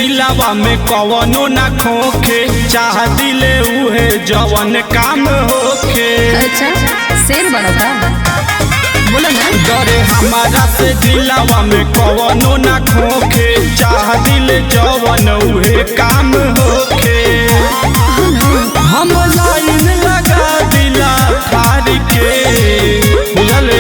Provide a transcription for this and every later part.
दिलावा में कवनो ना खोखे चाह दिले उहे जवन काम होखे अच्छा शेर बड़ा का बोलो ना डरे हमारा से दिलावा में कवनो ना खोखे चाह दिले जवन उहे काम होखे हम लाइन लगा दिला थारी के बुझले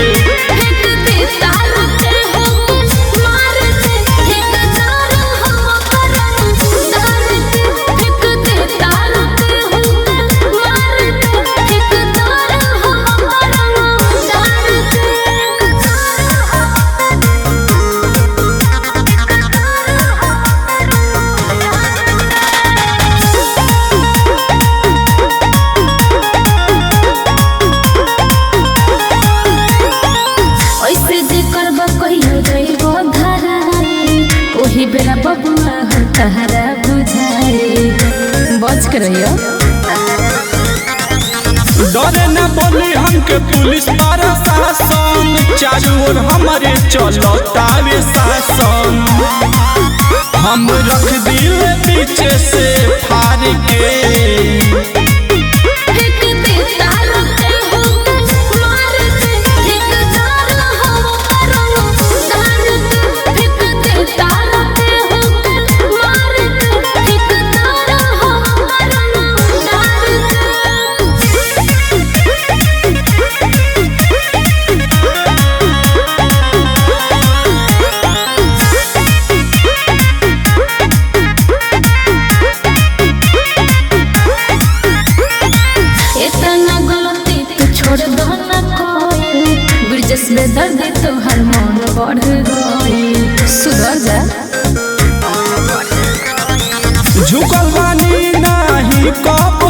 ऐसे जे करबा कहियो जइबो धारा ओही बेरा बबुआ हम तहरा बुझाए बच के रहियो डरे न बोली हमके पुलिस पारा शासन चारू ओर हमारे चलो तावे शासन हम रख दिए पीछे से फार के इतना गलती तू छोड़ दो ना कोई ब्रिजेश में दर्द तो हर मन बढ़ गई सुधर जा झुकल बानी नाही कप